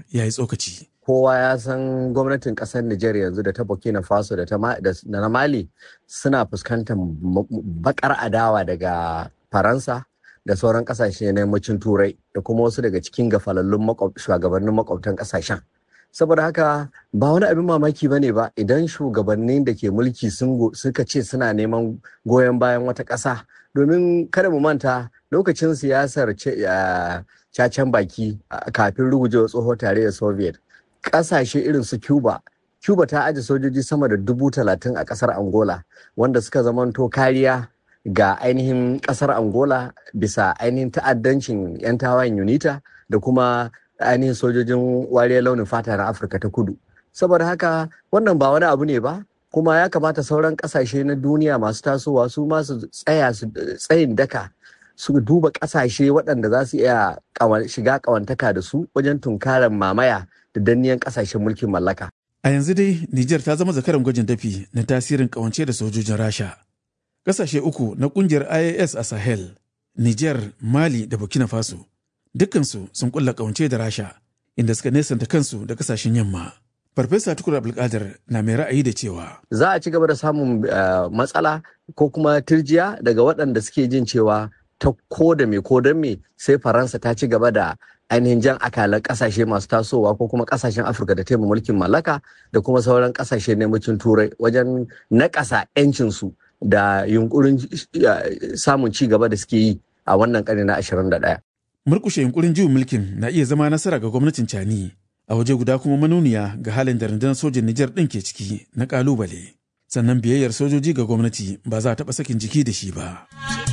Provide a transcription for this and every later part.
ya yi tsokaci. kowa ya san gwamnatin kasar Nijar yanzu da ta Burkina Faso da na Mali suna fuskantar bakar adawa daga Faransa da sauran kasashe na yammacin Turai da kuma wasu daga cikin gafalallun shugabannin makwabtan kasashen. Saboda haka ba wani abin mamaki ba ne ba idan shugabannin da ke mulki suka ce suna neman goyon bayan wata ƙasa domin kada mu manta lokacin siyasar cacen baki kafin rugujewa tsohon tarayyar Soviet kasashe irin su cuba cuba ta aje sojoji sama da dubu talatin a kasar angola wanda suka zamanto kariya ga ainihin kasar angola bisa ainihin ta'addancin 'yan tawayen unita da kuma ainihin sojojin wariyar launin fata na afirka ta kudu saboda haka wannan ba wani abu ne ba kuma ya kamata sauran kasashe na duniya masu tasowa su masu tsaya su tsayin daka su duba kasashe waɗanda za su iya shiga ƙawantaka da su wajen tunkarar mamaya da danniyan kasashen mulkin mallaka. A yanzu dai Nijar ta zama zakaran gwajin dafi na tasirin kawance da sojojin Rasha. Kasashe uku na kungiyar IAS a Sahel, Nijar, Mali da Burkina Faso, dukkansu sun kulla kawance da Rasha, inda suka nesanta kansu da kasashen yamma. Farfesa Tukur Abdulkadir na mai ra'ayi da cewa. Za a ci gaba da samun matsala ko kuma turjiya daga waɗanda suke jin cewa ta ko da me ko don me sai Faransa ta ci gaba da ainihin jan akalan kasashe masu tasowa ko kuma kasashen afirka da taimaka mulkin mallaka da kuma sauran kasashe na yammacin turai wajen nakasa 'yancinsu da yunkurin samun ci gaba da suke yi a wannan ƙarni na 21. murkushe yunkurin juyin mulkin na iya zama nasara ga gwamnatin cani a waje guda kuma manuniya ga halin da rundunar sojin nijar ɗin ke ciki na ƙalubale sannan biyayyar sojoji ga gwamnati ba za a taɓa sakin jiki da shi ba.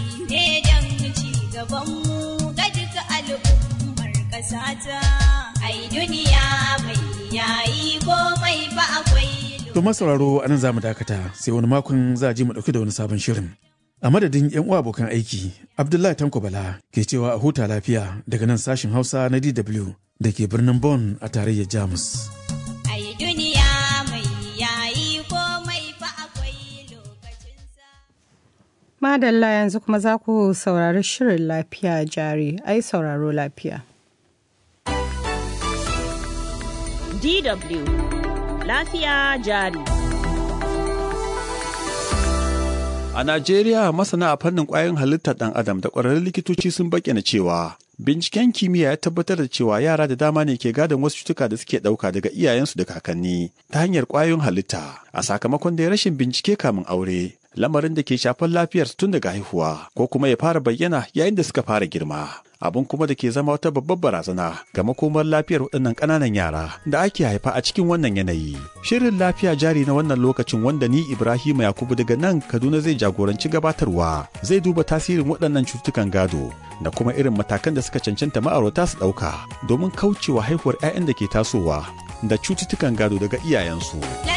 sata ai duniya mai yayi komai ba akwai To masauraro a nan za mu dakata sai wani makon za a ji mu ɗauki da wani sabon shirin. A madadin 'yan uwa abokan aiki, Abdullahi Tanko Bala ke cewa a huta lafiya daga nan sashin Hausa na DW da ke birnin Bonn a tarayyar Jamus. ai duniya mai yayi komai ba akwai lokacinsa Madalla yanzu kuma za ku saurari shirin lafiya jari, ai sauraro lafiya. DW Lafiya jari. A Najeriya masana a fannin ƙwayoyin halittar ɗan adam da ƙwararrun likitoci sun bayyana cewa binciken kimiyya ya tabbatar da cewa yara da dama ne ke gadon wasu cutuka da suke ɗauka daga iyayensu da kakanni ta hanyar ƙwayoyin halitta a sakamakon da rashin bincike kamin aure lamarin da ke shafar lafiyarsu tun daga haihuwa ko kuma ya fara bayyana yayin da suka fara girma abin kuma da ke zama wata babbar barazana ga makomar lafiyar waɗannan ƙananan yara da ake haifa a cikin wannan yanayi. Shirin lafiya jari na wannan lokacin wanda ni Ibrahim Yakubu daga nan Kaduna zai jagoranci gabatarwa zai duba tasirin waɗannan cututtukan gado da kuma irin matakan da suka cancanta ma'aurata su ɗauka domin kaucewa haihuwar 'ya'yan da ke tasowa da cututtukan gado daga iyayensu.